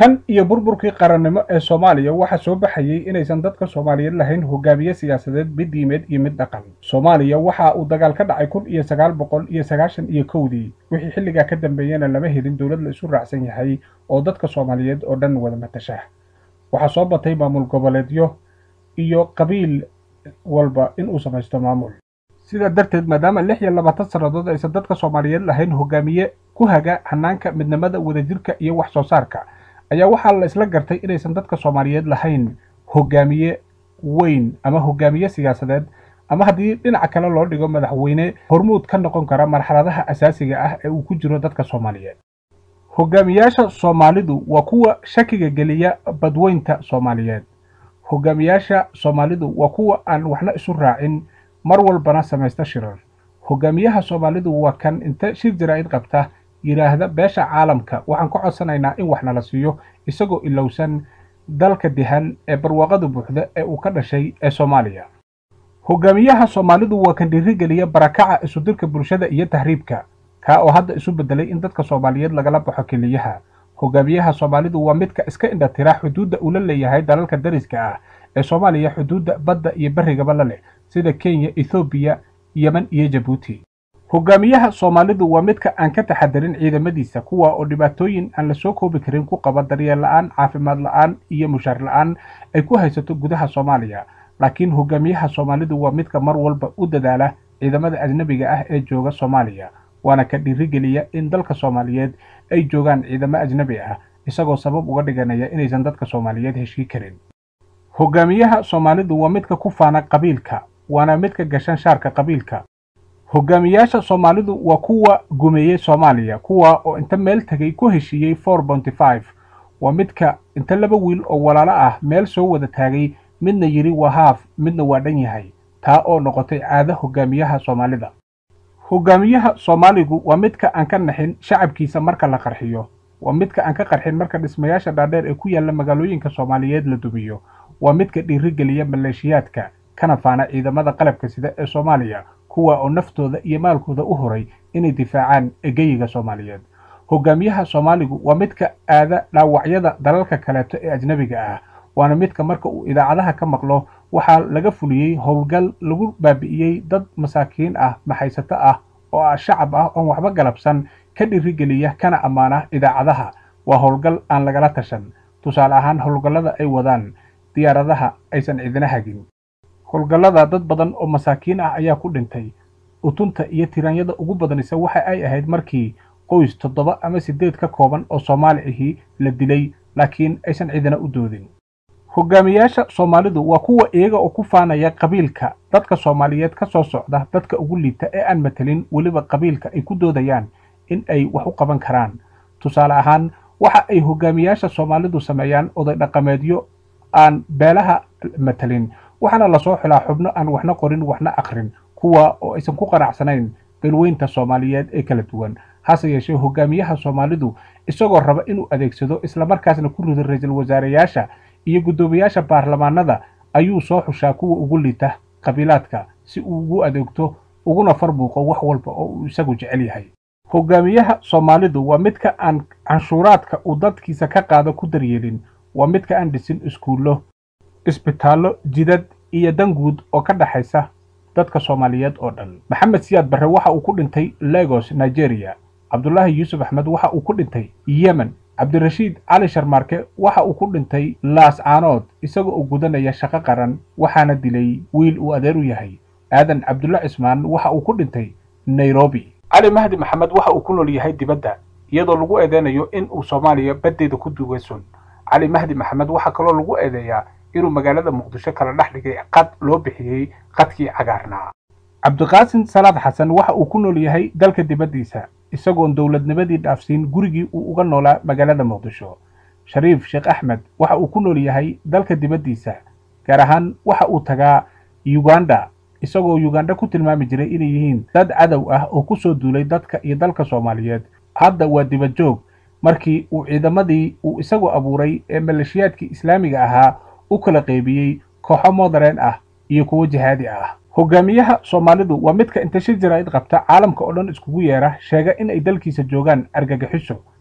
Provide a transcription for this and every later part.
tan iyo burburkii qarannimo ee soomaaliya waxaa soo baxayey inaysan dadka soomaaliyeed lahayn hogaamiye siyaasadeed mid diimeed iyo mid dhaqan soomaaliya waxa uu dagaal ka dhacay kun iyo sagaal boqol iyo sagaashan iyo kowdii wixii xilligaa ka dambeeyena lama helin dowlad la isu raacsan yahay oo dadka soomaaliyeed oo dhan wada matasha waxaa soo batay maamul goboleedyo iyo qabiil walba inuu samaysto maamul sidaa darteed maadaama lix iyo labaatan sannadood aysan dadka soomaaliyeed lahayn hogaamiye ku haga hanaanka midnimada wadajirka iyo wax soo saarka ayaa waxaa la isla gartay inaysan dadka soomaaliyeed lahayn hogaamiye weyn ama hogaamiye siyaasadeed ama haddii dhinaca kale loo dhigo madaxweyne hormuud ka noqon kara marxaladaha asaasiga ah ee uu ku jiro dadka soomaaliyeed hogaamiyaasha soomaalidu waa kuwa shakiga geliya badweynta soomaaliyeed hogaamiyaasha soomaalidu waa kuwa aan waxna isu raacin mar walbana samaysta shirar hogaamiyaha soomaalidu waa kan inta shir jaraa'id qabta yidhaahda beesha caalamka waxaan ka codsanaynaa in wax nala siiyo isagoo ilowsan dalka dihan ee barwaaqada buuxda ee uu ka dhashay ee soomaaliya hogaamiyaha soomaalidu waa kan dhiirigeliya barakaca isudirka bulshada iyo tahriibka kaa oo hadda isu beddelay in dadka soomaaliyeed lagala baxo keliyaha hogaamiyaha soomaalidu waa midka iska indhatira xuduudda uu la leeyahay dalalka dariska ah ee soomaaliya xuduudda badda iyo berrigaba la leh sida kenya ethoobiya yemen iyo jabuuti hogaamiyaha soomaalidu waa midka aan ka taxadarin ciidamadiisa kuwa oo dhibaatooyin aan la soo koobi karin ku qaba daryeel la'aan caafimaad la'aan iyo mushaar la'aan ay ku haysato gudaha soomaaliya laakiin hogaamiyaha soomaalidu waa midka mar walba u dadaala ciidamada ajnabiga ah ee jooga soomaaliya waana ka dhiirigeliya in dalka soomaaliyeed ay joogaan ciidamo ajnabi ah isagoo sabab uga dhiganaya inaysan dadka soomaaliyeed heshii karin hogaamiyaha soomaalidu waa midka ku faana qabiilka waana midka gashan shaarka qabiilka hogaamiyaasha soomaalidu waa kuwa gumeeyey soomaaliya kuwa oo inta meel tegay ku heshiiyey for bonty five waa midka inta laba wiil oo walaalo ah meel soo wada taagay midna yidhi waa haaf midna waa dhan yahay taa oo noqotay caado hogaamiyaha soomaalida hogaamiyaha soomaaligu waa midka aan ka naxin shacabkiisa marka la qarxiyo waa midka aan ka qarxin marka dhismayaasha dhaadheer ee ku yaalla magaalooyinka soomaaliyeed la dumiyo waa midka dhiirigeliya maleeshiyaadka kana faana ciidamada qalabka sida ee soomaaliya kuwa oo naftooda iyo maalkooda u horay inay difaacaan egeyiga soomaaliyeed hogaamiyaha soomaaligu waa midka aada dhaawacyada dalalka kaleeto ee ajnabiga ah waana midka marka uu idaacadaha ka maqlo waxaa laga fuliyey howlgal lagu baabi'iyey dad masaakiin ah maxaysato ah oo ah shacab ah oon waxba galabsan ka dhiirigeliya kana ammaana idaacadaha waa howlgal aan lagala tashan tusaale ahaan howlgallada ay wadaan diyaaradaha aysan cidina hagin howlgallada dad badan oo masaakiin ah ayaa ku dhintay utunta iyo tiraanyada ugu badanisa waxa ay ahayd markii qoys toddoba ama siddeed ka kooban oo soomaali ahii la dilay laakiin aysan cidina u doodin hogaamiyaasha soomaalidu waa kuwa iyaga oo ku faanaya qabiilka dadka soomaaliyeed ka soo socda dadka ugu liita ee aan matelin weliba qabiilka ay ku doodayaan in ay wax u qaban karaan tusaale ahaan waxa ay hogaamiyaasha soomaalidu sameeyaan oday dhaqameedyo aan beelaha matelin waxaana lasoo xilaa xubno aan waxna qorin waxna akhrin kuwa oo aysan ku qanacsanayn beelweynta soomaaliyeed ee kala duwan hase yeeshee hogaamiyaha soomaalidu isagoo raba inuu adeegsado islamarkaasna ku rido ra-iisul wasaareyaasha iyo guddoomiyaasha baarlamaanada ayuu soo xushaa kuwa ugu liita qabiilaadka si uu ugu adeegto uguna farbuuqo wax walba oo uu isagu jecel yahay hogaamiyaha soomaalidu waa midka aan canshuuraadka uu dadkiisa ka qaado ku daryeelin waa midka aan dhisin iskuullo isbitaallo jidad iyo dan guud oo ka dhexaysa dadka soomaaliyeed oo dhan maxamed siyaad barre waxa uu ku dhintay legos nigeria cabdulaahi yuusuf axmed waxa uu ku dhintay yemen cabdirashiid cali sharmaarke waxa uu ku dhintay laas caanood isagoo uu gudanaya shaqo qaran waxaana dilay wiil uu adeer u yahay aadan cabdulla cismaan waxa uu ku dhintay nairobi cali mahdi maxamed waxa uu ku nool yahay dibadda iyadoo lagu eedeynayo in uu soomaaliya baddeeda ku duugay sun cali mahdi maxamed waxaa kaloo lagu eedeeyaa inuu magaalada muqdisho kala dhex dhigay qad loo bixiyey qadkii cagaarnaa cabdiqaasin salaad xasan waxa uu ku nool yahay dalka dibaddiisa isagoon dowladnimadii dhaafsiin gurigii uu uga noolaa magaalada muqdisho shariif sheekh axmed waxa uu ku nool yahay dalka dibaddiisa gaar ahaan waxa uu tagaa uganda isagoo uganda ku tilmaami jiray inay yihiin dad cadow ah oo ku soo duulay dadka iyo dalka soomaaliyeed hadda waa dibad joog markii uu ciidamadii uu isagu abuuray ee maleeshiyaadkii islaamiga ahaa u kala qaybiyey kooxo modereen ah iyo kuwo jihaadi ah hogaamiyaha soomaalidu waa midka inta shir jaraa'id qabta caalamka oo dhan iskugu yeera sheega in ay dalkiisa joogaan argagixiso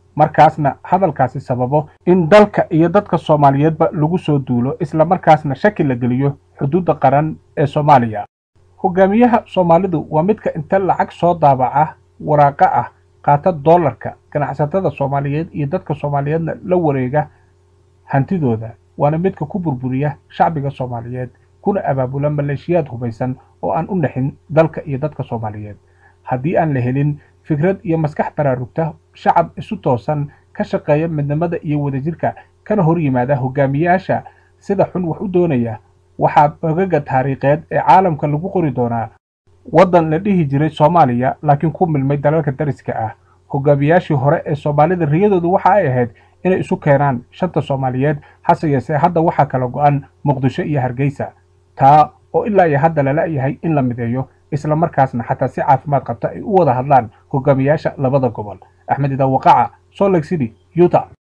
markaasna hadalkaasi sababo in dalka iyo dadka soomaaliyeedba lagu soo duulo isla markaasna shaki la geliyo xuduudda qaran ee soomaaliya hogaamiyaha soomaalidu waa midka inta lacag soo daabaca waraaqo ah qaata doolarka ganacsatada soomaaliyeed iyo dadka soomaaliyeedna la wareega hantidooda waana midka ku burburiya shacbiga soomaaliyeed kuna abaabula maleeshiyaad hubaysan oo aan u naxin dalka iyo dadka soomaaliyeed haddii aan la helin fikrad iyo maskax baraarugta shacab isu toosan ka shaqeeya midnimada iyo wadajirka kana hor yimaada hogaamiyaasha sida xun wax u doonaya waxaa bagaga taariikheed ee caalamka lagu qori doonaa waddan la dhihi jiray soomaaliya laakiin ku milmay dalalka dariska ah hogaamiyaashii hore ee soomaalida riyadoodu waxa ay ahayd inay isu keenaan shanta soomaaliyeed hase yeesee hadda waxaa kala go-an muqdisho iyo hargeysa taa oo ilaa iyo hadda lala yahay in la mideeyo isla markaasna xataa si caafimaad qabta ay u wada hadlaan hogaamiyaasha labada gobol axmed idaa waqaca salt lake city utah